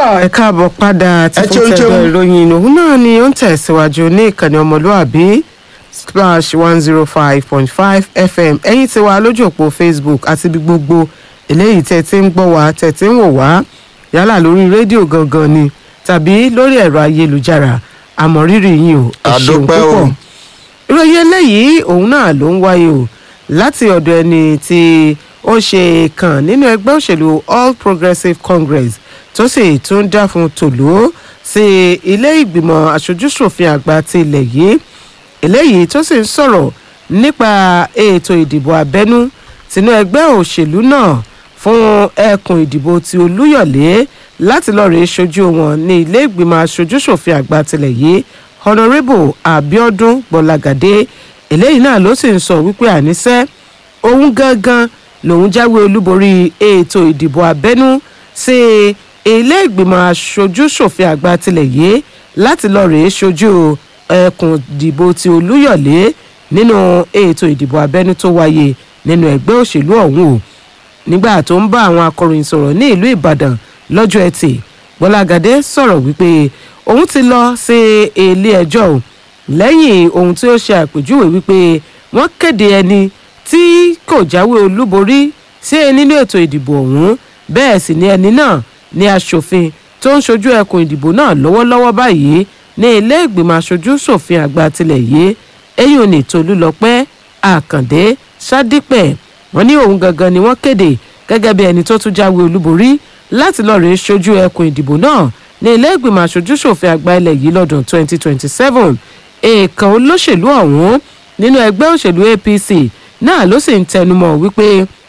ẹ káàbọ̀ padà tí Ẹ fún cheun, tẹ̀dọ̀ cheun. ìròyìn òun náà ni ó ń tẹ̀síwájú ní ìkànnì ọmọlúàbí splash one zero five point five fm ẹ̀yin tí wà lójú òpó facebook àti ibi gbogbo eléyìí tẹ̀ tí ń gbọ́ wá tẹ̀ tí ń wò wá yálà lórí rédíò gangan ni tàbí lórí ẹ̀rọ ayélujára àmọ̀rírì yín o ẹ ṣeun Àdúpẹ́ o. púpọ̀ ìròyìn eléyìí òun náà ló ń wáyé o láti ọ̀dọ̀ ẹni tí ó ṣe kàn nínú ẹgbẹ́ òṣèlú all progressives congress tó sì tún dá fún tòló sí ilé ìgbìmọ̀ aṣojúṣòfin àgbà ti ilẹ̀ yìí eléyìí tó sì ń sọ̀rọ̀ nípa ètò ìdìbò abẹ́nú tinú ẹgbẹ́ òṣèlú náà fún ẹkùn ìdìbò ti olúyọ̀lé láti lọ́ọ́ rèé ṣojú wọn ní ilé ìgbìmọ̀ aṣojúṣòfin àgbà tilẹ̀ yìí honourable abiodun gbọlagadé eléyìí náà ló sì ń sọ wípé àníṣe òun gangan lòun jáwé olúborí ètò ìdìbò abẹ́nú sí ilé ìgbìmọ̀ aṣojúṣòfin àgbà tilẹ̀ yìí láti lọ́ọ́ rèé ṣojú ẹkùn ìdìbò ti olúyọ̀lé nínú ètò ìdìbò abẹ́nú tó wáyé nínú ẹgbẹ́ òṣèlú ọ̀hún o nígbà tó ń bá àwọn akọ̀ròyìn sọ̀rọ̀ ní ìlú ìbàdàn lọ́jọ́ ẹtì gbọ́lágadé sọ̀rọ̀ wípé òun ti lọ sí ilé ẹjọ́ o lẹ́yìn ohun tí ó ṣe àpèjúwe wípé wọ́n kéde ẹni tí kò jáwé olúborí sí nínú ètò ìdìbò ọ̀hún bẹ́ẹ̀ sì ni ẹni náà ní aṣòfin tó ń ṣojú ẹkùn ìdìbò náà lọ́wọ́lọ́wọ́ báyìí ní ilé ìgbìmọ̀ aṣojú ṣòfin àgbà tilẹ̀ yìí eyín ò ní tolúlọpẹ́ àkàndé sádípẹ̀ wọ́n ní òun gangan ni wọ́n kéde gẹ́gẹ́ bí ẹni tó tún jáwé olúborí láti lọ́ọ́ rèé ṣojú ẹkùn ìdìbò náà ní ilé ìgbìmọ̀ aṣojúṣòfin àgbà ilẹ̀ yìí lọ́dún 2027 èèkàn olóṣèlú ọ̀hún nínú ẹgbẹ́ òṣèlú apc náà ló sì ń tẹnumọ́ wípé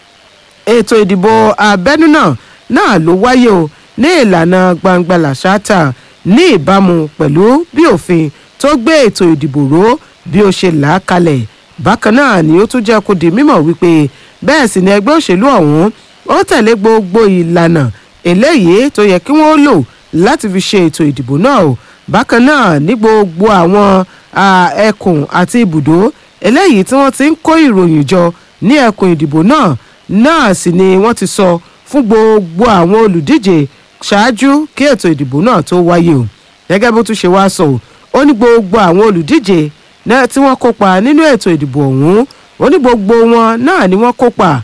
ètò ìdìbò abẹ́nú náà náà ló wáyé o ní ìlànà gbangba làṣáàtà ní ìbámu pẹ̀lú bí òfin tó gbé ètò ìdìbò ró bí ó ṣe là á kalẹ̀ bákan náà ni ó tún jẹ́ kó di mímọ̀ wípé bẹ́ẹ̀ sì ni ẹgbẹ́ òṣèlú ọ̀hún ó tẹ̀lé gbogbo ìlànà eléyìí tó yẹ kí wọ́n lò láti fi ṣe ètò ìdìbò náà o bákan náà ní gbogbo àwọn à, ẹkùn àti ibùdó eléyìí tí wọ́n ti ń kó ìròyìn jọ ní ẹkùn ìdìbò náà náà sì ni wọ́n ti sọ fún gbogbo àwọn olùdíje ṣáájú kí ètò ìdìbò náà tó wáyé o gẹ́gẹ́ bó tún ṣe wá sọ o ó ní gbogbo àwọn olùdíje náà tí wọ́n kópa nínú ètò ìdìbò ọ̀hún ó ní gbogbo wọn náà ni wọ́n kópa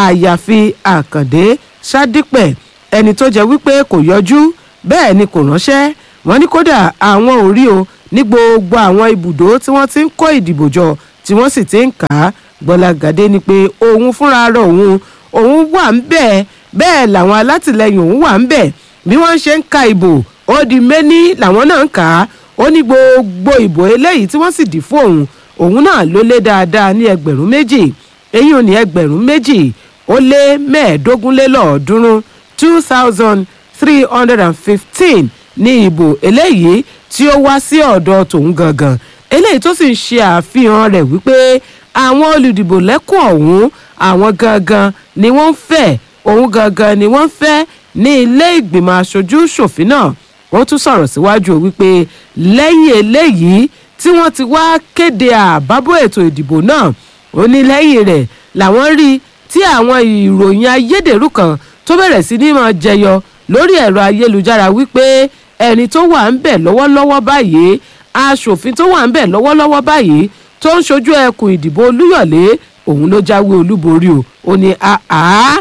àyàfi àkàndé sádípẹ̀ ẹni tó jẹ́ wípé kò yọjú bẹ́ẹ̀ ni kò ránṣẹ́ wọ́n ní kódà àwọn ò rí o ní gbogbo àwọn ibùdó tí wọ́n ti ń kó ìdìbò jọ tí wọ́n sì ti ń kà á gbọ́lágadé ni pé òun fúnra rẹ̀ òun òun wà ń bẹ̀ bẹ́ẹ̀ làwọn alátìlẹyìn òun wà ń bẹ̀ bí wọ́n ṣe ń ka ìbò ó di méní làwọn náà ń kà á ó ní gbogbo ìbò eléyìí tí wọ́n sì dì fún òun òun náà ló lé dáadáa ní ẹgbẹ̀rún méjì èyí ò ní ẹgbẹ̀rún méjì ó lé mẹ́ẹ̀ẹ́dógún lé lọ́ọ̀ọ́dúnrún two thousand three hundred and fifteen ní ìbò eléyìí tí ó wá sí ọ̀dọ̀ tòun gangan eléyìí tó sì ń ṣe àfihàn rẹ̀ wípé àwọn olùdìbò lẹ́kùn ọ̀hún àwọn gangan ni wọ́n ń fẹ́ òun gangan ni wọ́n ń fẹ́ ní ilé ìgbìmọ̀ aṣojú ṣòfin náà wọ́n tún sọ̀rọ̀ síwájú wípé lẹ́yìn eléyìí tí wọ́n ti wá kéde àbábọ̀ ètò ìdìbò náà ó ní lẹ́yìn rẹ̀ làwọn rí tí àwọn ìròyìn ayédèrú kan tó bẹ̀rẹ̀ sí ní máa jẹyọ lórí ẹ̀rọ ayélujára wípé ẹni tó wà ń bẹ̀ lọ́wọ́lọ́wọ́ báyìí aṣòfin tó wà ń bẹ̀ lọ́wọ́lọ́wọ́ báyìí tó ń ṣojú ẹkùn ìdìbò olúyọ̀lé òun ló jáwé olúborí o ó ní àá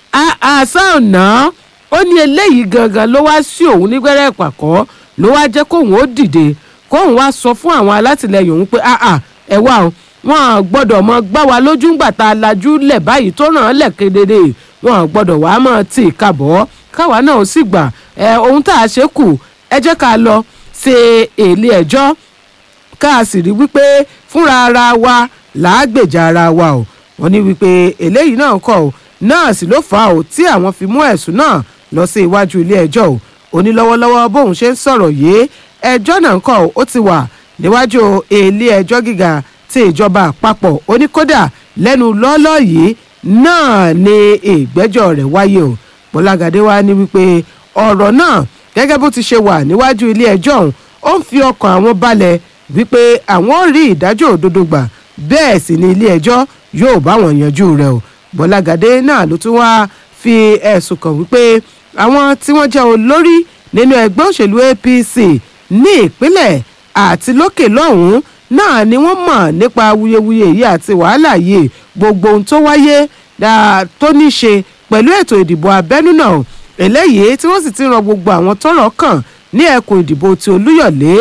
àṣà ọ̀nà ó ní eléyìí gangan ló wá sí òun nígbẹ́rẹ́ ìpàkọ́ ló wá jẹ́ kóun ó dìde kóun wá sọ fún àwọn alátìlẹyìn òun pé àà ẹ wá o wọn gbọ́dọ̀ mọ gbá wa lójú ńgbà tá a lajú lẹ̀ báyìí tó ràn án lẹ̀ kedere wọn gbọ́dọ̀ wàá mọ̀ tì í kàbọ̀ káwa náà ó sì gbà ẹ ohun tá a ṣe kù ẹ jẹ́ ká lọ ṣe èlé ẹjọ́ ká a sì rí wípé fúnra ara wa làágbèjà ara wa o wọn ní wípé eléyìí náà kọ o náà sì ló fà á o tí àwọn fi mú ẹ̀sùn náà lọ sí iwájú ilé ẹjọ́ o ó ní lọ́wọ́lọ́wọ́ bóun ṣe ń sọ̀rọ̀ yìí ẹjọ́ náà kọ o ó ti wà níwájú ilé ẹjọ́ gíga ti ìjọba àpapọ̀ ó ní kódà lẹ́nu lọ́ọ́lọ́ yìí náà ni ìgbẹ́jọ́ rẹ̀ wáyé o bọ́lágadé wa ní wípé ọ̀rọ̀ náà gẹ́gẹ́ bó ti ṣe wà níwájú ilé ẹjọ́ ọ̀hún ó ń fi ọkàn àwọn balẹ̀ wípé àwọn ò rí ìdájọ́ òdodo gbà bẹ́ẹ̀ sì ni ilé ẹjọ́ yóò bá wọn yanjú rẹ̀ o bọ́lágadé náà ló tún wá fi ẹ̀sùn kàn wípé àwọn tí wọ́n jẹ́ olórí nínú ẹgbẹ́ òṣèlú apc ní ìpínlẹ̀ àti lókè lọ́hùn-ún náà ni wọ́n mọ̀ nípa awuyewuye yìí àti wàhálà yìí gbogbo ohun tó wáyé dáa tó ní ṣe pẹ̀lú ètò ìdìbò abẹ́nú náà eléyìí tí wọ́n sì ti ran gbogbo àwọn tọ́rọ̀ kàn ní ẹkùn ìdìbò ti olúyọ̀lé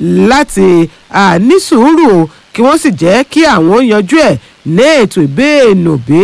láti ah, ní sùúrù o, kí wọ́n sì jẹ́ kí àwọn yanjú ẹ̀ ní ètò ìbéènòbé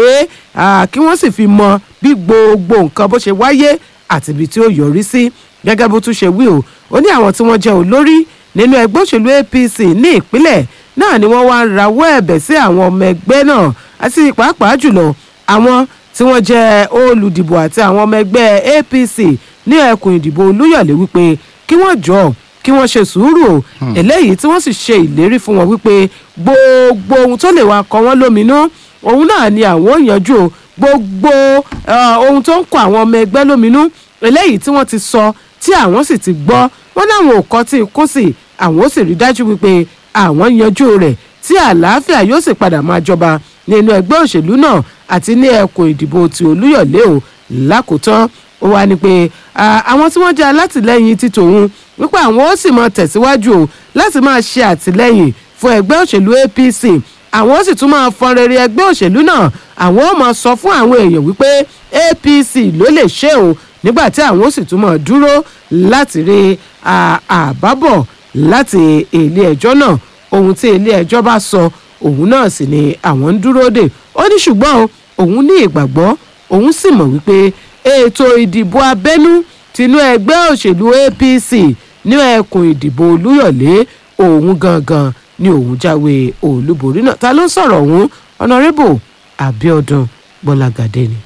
kí wọ́n sì fi mọ bí gbogbo nǹkan bó ṣe wáyé àti ibi tí ó yọrí sí gẹ́gẹ́ bó tún ṣe wí o ó ní àwọn tí wọ́n jẹ́ olórí nínú ẹgbẹ́ òṣèlú apc ní ìpínlẹ̀ náà ni wọ́n wá ń rawọ́ ẹ̀bẹ̀ sí àwọn ọmọ ẹgbẹ́ náà àti pàápàá jùlọ àwọn tí wọ́n jẹ́ olùdìbò àti àwọn ọmọ ẹgbẹ́ apc ní ẹkùn ìdìbò olúyọ̀lé wípé kí wọ́n jọ kí wọ́n ṣe sùúrù o eléyìí tí wọ́n sì ṣe ìlérí fún wọn wípé gbogbo ohun tó lè wá kọ wọ́n lóminú òun náà ni àwọn ò yanjú o gbogbo eh, ohun tó ń kọ àwọn ọmọ ẹgbẹ́ lóminú eléyìí tí wọ́n ti sọ tí àwọn sì ti gbọ́ wọ́n láwọn ò kọ́ tí kún sí àwọn ó sì rí dájú wípé àwọn yanjú rẹ̀ tí àlàáfíà yóò sì padà máa jọba nínú ẹgbẹ́ òṣèlú náà àti ní ẹkùn ìdìbò ti olúyọ̀lé o lákòótán ó wá ní pé ah, àwọn tí wọ́n jẹ́ alátìlẹ́yìn ti tòun wípé àwọn ó sì máa tẹ̀síwájú o láti máa ṣe àtìlẹ́yìn fún ẹgbẹ́ òṣèlú apc àwọn ó sì tún máa fọn rere ẹgbẹ́ òṣèlú náà àwọn ó máa sọ fún àwọn èèyàn wípé apc ló lè ṣe o nígbà tí àwọn ó sì tún máa dúró láti rí ah, àbábọ̀ láti ilé ẹjọ́ náà ohun tí ilé ẹjọ́ bá sọ òun náà sì ni àwọn ń dúró dè ó ní ṣùgbọ́n o, òun ní ìgbàgbọ́ òun sì mọ̀ wípé ètò ìdìbò abẹ́nú tinú ẹgbẹ́ òṣèlú apc ní ẹkùn ìdìbò olúyọ̀lé òun gangan ni òun jáwé olúborí náà ta ló ń sọ̀rọ̀ òun honourable abiodun bọ́lágadé ni.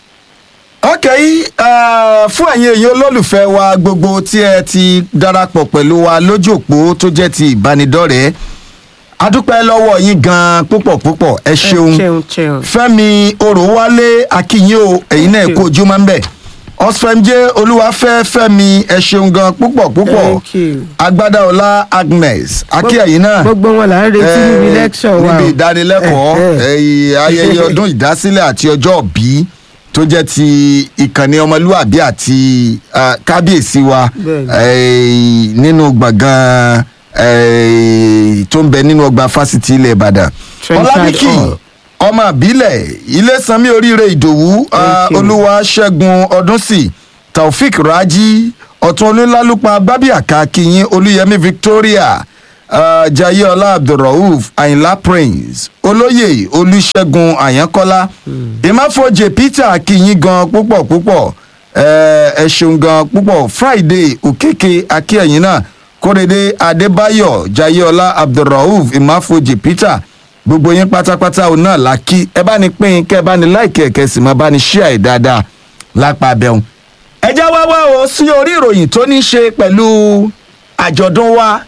ok uh, fún ẹ̀yin èèyàn olólùfẹ́ wa gbogbo tí ẹ ti darapọ̀ pẹ̀lú wa lójú òpó tó jẹ́ ti ìbánidọ́rẹ̀ẹ́ adúpẹ́ lọ́wọ́ yín gan-an púpọ̀ púpọ̀ ẹ ṣeun ṣeun ṣeun. fẹ́mi oròwálé akínyìn o ẹ̀yin náà Thank kó you. ojú máa ń bẹ̀ ọ̀sfẹ̀mjẹ́ olúwafẹ́ fẹ́mi ẹ ṣeun gan púpọ̀ púpọ̀ Thank you. agbádáọlá agnes akíyẹ̀yìn náà gbogbo wọn là ń retí níbi Eh, lecture wa o. níbi ìdánilẹ́kọ̀ọ́ Eh, eh. eh, ayẹyẹ ọdún ìdásílẹ̀ àti ọjọ́ òbí tó jẹ́ ti ìkànnì ọmọlúwàbí àti ah, kábíyèsí wa Bẹ́ẹ̀ni. eh, nínú gbọ̀ngàn eh, tó ń bẹ nínú ọgbà fásitì ilẹ̀ ìbàdàn Trenchard ọlábíkì Hall. ọmọ àbílẹ̀ ilésanmi oríire ìdòwú ah, Thank you. olúwa ṣẹ́gun ọdúnsì taofik raji ọ̀tún olúlalúpa gbábíàká kìyìn olúyẹmí victoria uh, jayeola abdulrauf ayinla prince olóyè olùṣègùn àyànkọ́lá ìmáfojè peter kìyìn gan púpọ̀ púpọ̀ eh, ẹ ṣeun gan púpọ̀ friday òkèké akíyẹ̀yìn náà kórèdé adébáyọ̀ jayeola abdulrauf ìmáfojè peter gbogbo yín pátápátá òun náà la kí ẹ bá ní pín in kẹ ẹ bá ní láìkẹ ẹkẹ sì máa bá ní ṣíà ẹ dáadáa lápá abẹ́hùn. ẹ já wá wá o sí orí ìròyìn tó ní í ṣe pẹ̀lú àjọ̀dún wa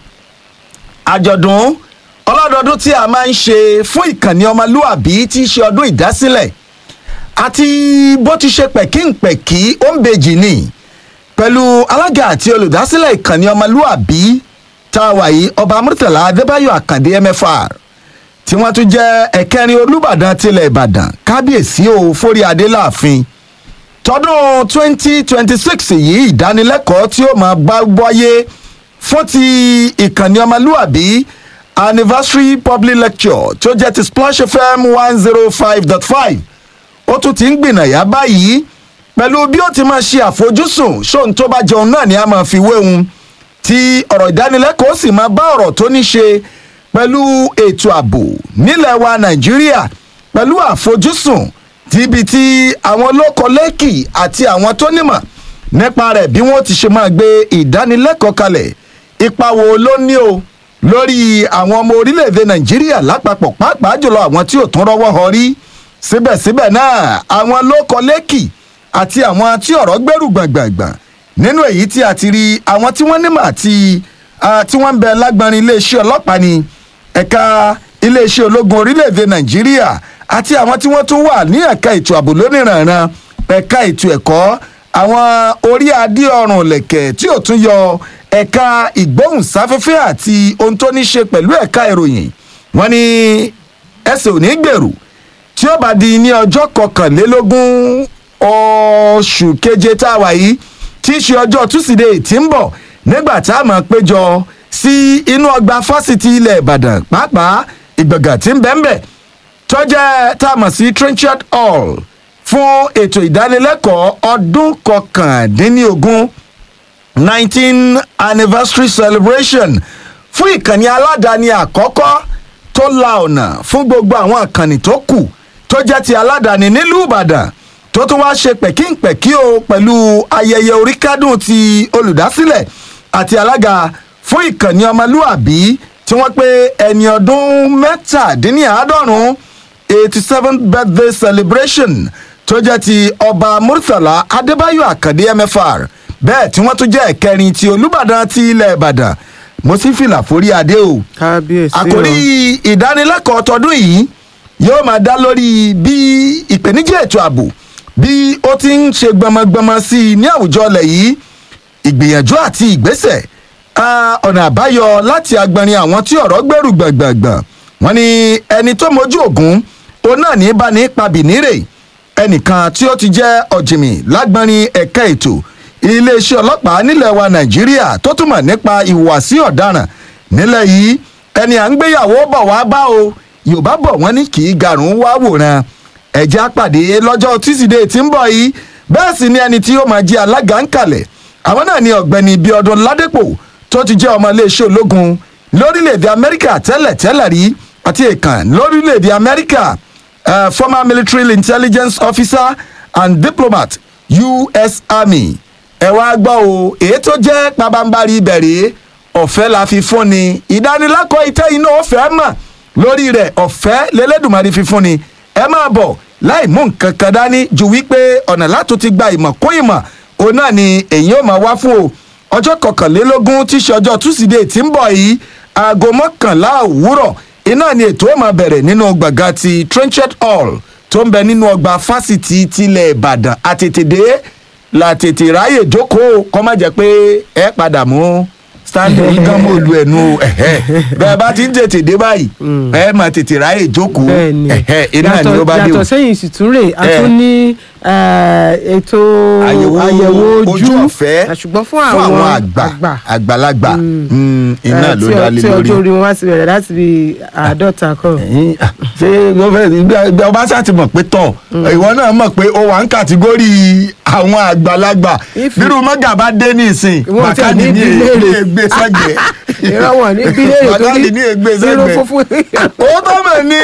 àjọ̀dún ọlọ́dọọdún tí a máa ń ṣe fún ìkànnì ọmọlúàbí tí í ṣe ọdún ìdásílẹ̀ àti bó ti ṣe pẹ̀kínpẹ̀kí ó ń bejì ni pẹ̀lú alága àti olùdásílẹ̀ ìkànnì ọmọlúàbí tá a wà yìí ọba murtala adébáyọ̀ àkàndé mfr tí wọ́n tún jẹ́ ẹ̀kẹrin olùbàdàn tilẹ̀ ìbàdàn kábíyèsí o forí adé láàfin tọdún twenty twenty six yìí ìdánilẹ́kọ̀ọ́ tí ó máa bá wáyé fún ti ìkànnì ọmọlúàbí anniversary public lecture tí ó jẹ́ ti splash fm one zero five dot five ó tún ti ń gbìnàyà báyìí pẹ̀lú bí ó ti máa ṣe àfojúsùn ṣóun tó bá jẹun náà ni a máa fi wéhun tí ọ̀rọ̀ ìdánilẹ́kọ̀ọ́ sì máa bá ọ̀rọ̀ tó ní ṣe pẹ̀lú ètò ààbò nílẹ̀ wa nàìjíríà pẹ̀lú àfojúsùn tíbi tí àwọn olókòlẹ́kì àti àwọn tó nímọ̀ nípa rẹ̀ bí wọ́n ti ṣe máa gbé ìdánilẹ́kọ̀ọ́ kalẹ̀ ipa wo ló ní o lórí àwọn ọmọ orílẹ̀-èdè nàìjíríà lápapọ̀ pàápàá jùlọ àwọn tí ò tún rọ́wọ́ họ rí síbẹ̀síbẹ̀ náà àwọn olókòlẹ́kì àti àwọn tí ọ̀rọ̀ gbẹ́rù gbàngbàngbàn nínú èyí tí a ti rí àwọn tí wọ́n nímọ̀ àti ah, tí wọ́n ń bẹ lágbárin iléeṣẹ́ ọlọ́pàá ni ẹ̀ka iléeṣẹ́ ológun orílẹ̀-èdè nàìjíríà àti àwọn tí wọ́n tún wà ní ẹ̀ka ètò ààbò lóníranran ẹ̀ka ètò ẹ̀kọ́ àwọn orí adé ọrùn lẹ̀kẹ̀ tí ò tún yọ ẹ̀ka ìgbóhùnsáfẹ́fẹ́ àti ohun tó ní ṣe pẹ̀lú ẹ̀ka ìròyìn wọ́n ní ẹsẹ̀ ò ní gbèrú tí ó bá di ní ọjọ́ kọkànlélógún oṣù keje tá a wà yìí tí í ṣe ọjọ́ túsídẹ̀ẹ́ tí ń bọ̀ nígbà tá a máa péjọ sí inú ọgbà fásitì ilẹ̀ ìbàdàn pàápàá ìgbọ̀ngàn tí ń bẹ́ẹ̀ bẹ́ẹ̀ tó jẹ́ tá a mọ̀ sí trenchard hall fún ètò ìdánilẹ́kọ̀ọ́ ọdún kọkàndínlógún nineteen anniversary celebration fún ìkànnì aládàáni àkọ́kọ́ tó la ọ̀nà fún gbogbo àwọn ìkànnì tó kù tó jẹ́ ti aládàáni nílùú ìbàdàn tó tún wáá ṣe pẹ̀kínpẹ̀kí o pẹ̀lú ayẹyẹ oríkádùn ti olùdásílẹ̀ àti alága fún ìkànnì ọmọlúàbí tí wọ́n pé ẹni ọdún mẹ́tàdínníàádọ́rùn eighty seven birthday celebration tó jẹ́ ti ọba murtala adébáyò àkàndé mfr bẹ́ẹ̀ tí wọ́n tún jẹ́ ẹ̀kẹrin ti olùbàdàn ti ilẹ̀ ìbàdàn mo sì fìlà forí adé o kábíyèsí o àkórí ìdánilẹ́kọ̀ọ́ tọdún yìí yóò máa dá lórí bí ìpèníjà ètò ààbò bí ó ti ń ṣe gbọmọgbọmọ sí i ní àwùjọ ilẹ̀ yìí ìgbìyànjú àti ìgbésẹ̀ ah, ọ̀nà àbáyọ láti agbọnrin àwọn tí ọ̀rọ̀ gbẹ̀rù gbàngbàngbàn wọn ni ẹni tó mojú ògún òun náà ní bá ní pabìnírè ẹnìkan tí ó ti jẹ́ ọ̀jìmì lágbọnrin ẹ̀ka ètò iléeṣẹ́ ọlọ́pàá nílẹ̀ wa nàìjíríà tó túmọ̀ nípa ìhùwàsí ọ̀daràn nílẹ̀ yìí ẹni à ń gbéyàwó bọ̀ wá bá o yorùbá bọ̀ wọ́n ní kì í garùn wá wòran ẹ̀jẹ̀ àpàdé lọ́jọ́ tísídẹ̀ẹ́ tí ń bọ̀ yìí bẹ́ẹ̀ sì ni ẹni tí ó máa jẹ́ alága ń kalẹ̀ àwọn náà ni ọ̀gbẹ́ni bíọ́dún ládépò tó ti jẹ́ ọmọ iléeṣẹ́ ológun lórílẹ̀‐èdè amẹ́ríkà tẹ́lẹ̀ tẹ́lẹ̀ rí àti èèkàn lórílẹ̀‐èdè amẹ́ríkà uh, former military intelligence officer and diplomat us army ẹ wá gbọ́ o èyí tó jẹ́ pabambari ìbẹ̀rẹ̀ ọ̀fẹ́ la fi fún ni ìdánilẹ́kọ̀ọ́ ìtẹ́ iná ọ̀fẹ́ mọ̀ lórí rẹ̀ ọ̀fẹ́ lẹ́lẹ́dùnmarì fi fún ni ẹ máa bọ̀ láì mú nǹkan kan dání ju wípé ọ̀nà látò ti gba ìmọ̀ kún ìmọ̀ òun náà ni èyí ò máa wá fún o ọjọ́ kọkànlélógún tí í ṣe ọjọ́ túsídẹ̀ẹ́ tí ń bọ̀ yìí aago mọ́kànlá òwúrọ̀ iná ni ètò ó máa bẹ̀rẹ̀ nínú gbọ̀ngàn ti trenched hall tó ń bẹ nínú ọgbà fásitì tilẹ̀ ìbàdàn àtètèdè la tètè ráyè jókòó kọ́ má jẹ́ pé ẹ padà mú stanley yìí kán mọ́ olú ẹnu ẹ̀hẹ́ bẹ́ẹ̀ bá ti ń tètè dé báyìí ẹ máa tètè ráyè jókòó bẹ́ẹ̀ni ẹ̀hẹ́ iná ni ó bá dé o yàtọ̀ sẹ́yìn ìsìtúrè a Eh. tún ní eh, ètò àyẹ̀wò ojú ọ̀fẹ́ Ah, ṣùgbọ́n fún fún àwọn àwọn àgbà àgbàlagbà Mm, iná eh, ló tí- dá lé tí lórí. ọjọ́ orí wọn wá ti bẹ̀rẹ̀ láti bí àádọ́ta kan. ẹ̀yin, ah, ṣé gọ́fẹ́ ọba ṣáà ti mọ̀ pé tọ̀ ìwọ náà mọ̀ pé ó wà ń kàtígórì àwọn àgbàlagbà If bírú mọ́gà bá dé ní ìsìn Ìwọ tí a bàkàdì ní ní bí léèrè. ègbé sẹ́gbẹ̀ẹ́ ìrọ̀wọ̀n ní bílẹ̀rì tó bàkàdì ní ní ègbé irun sẹ́gbẹ̀ẹ́ funfun. ó tó mọ̀ ní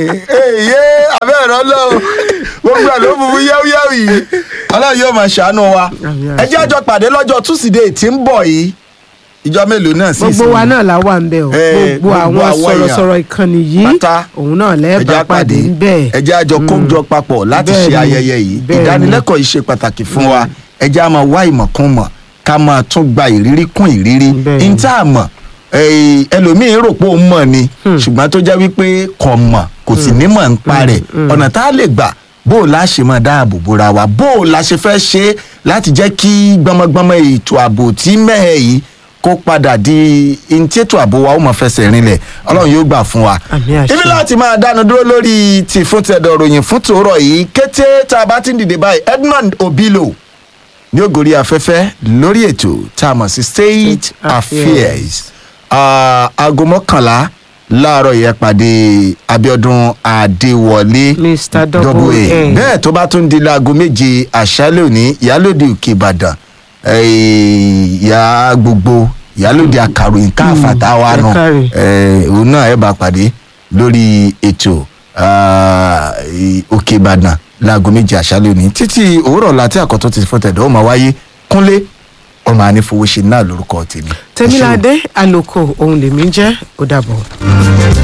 èyí abẹ́rẹ́ ọlọ́run gbogbo ẹ̀ ló funfun yẹ́wúyẹ́wù yìí ọlọ́run yóò máa ṣàánú wa Àmín, ẹ jẹ́ àjọ pàdé lọ́jọ́ túsídẹ̀ẹ́ tí ń bọ̀ yìí ìjọ mélòó náà sì gbogbo wa náà la wà ń bẹ o Eh, gbogbo gbogbo àwọn àwọn èèyàn. sọ̀rọ̀sọ̀rọ̀ ìkànnì yìí Pátá. òun náà ẹjẹ́ lẹ́ẹ̀bà pàdé ń bẹ̀. ẹjẹ́ àjọ kójọ papọ̀ láti Bẹ́ẹ̀ ṣe ni, ayẹyẹ yìí bẹ́ẹ̀ ni. ìdánilẹ́kọ̀ọ́ yìí ṣe pàtàkì fún wa ẹjẹ́ a máa wá ìmọ̀ kún mọ̀ ká máa tún gba ìrírí kún ìrírí Bẹ́ẹ̀ ni. níta mọ̀ eh, ẹlòmíín rò pé òun mọ̀ ni ṣùgbọ́n tó jẹ́ wípé kò mọ̀ kò sì ní mọ̀ ń pa rẹ̀ ọ̀nà tá a lè gbà bó o la ṣe máa dáàbò bora wa bó o la ṣe fẹ́ ṣe é láti jẹ́ kí gbọmọgbọmọ ètò ààbò tí mẹ́hẹ̀ yìí kó padà di ntí ètò ààbò wa ó mọ̀ fẹsẹ̀ rinlẹ̀ ọlọ́run yóò gbà fún wa Àmín àṣẹ. ibi láti máa dánu dúró lórí ti fún tẹ̀dọ̀ ròyìn fún tòórọ̀ yìí kété tá a bá ti ń dìde báyìí edmond obilo ní ògòrí afẹ́fẹ́ lórí ètò tá a mọ̀ sí state affairs Ah, aago mọ́kànlá láàárọ̀ yẹn pàdé abiodun adéwọlé Mr. Double double a A. bẹ́ẹ̀ tó bá tún di láago méje àṣálẹ̀ òní ìyálòde òkè ìbàdàn eh, ìyá gbogbo ìyálòde àkàròyìn káfàtà wa ẹ nù káre. eh, òun náà ẹ bá pàdé lórí ètò ah, i- òkè ìbàdàn láago méje àṣálẹ̀ òní títí òwúrọ̀ láti àkọ́tún ti fún tẹ̀dọ̀ ó máa wáyé kúnlé ọmọ ànífowóṣe náà lórúkọ tèmi. Ẹ ṣé o. tẹmíládé àlòkò òun lèmi jẹ́ ó dàbọ̀.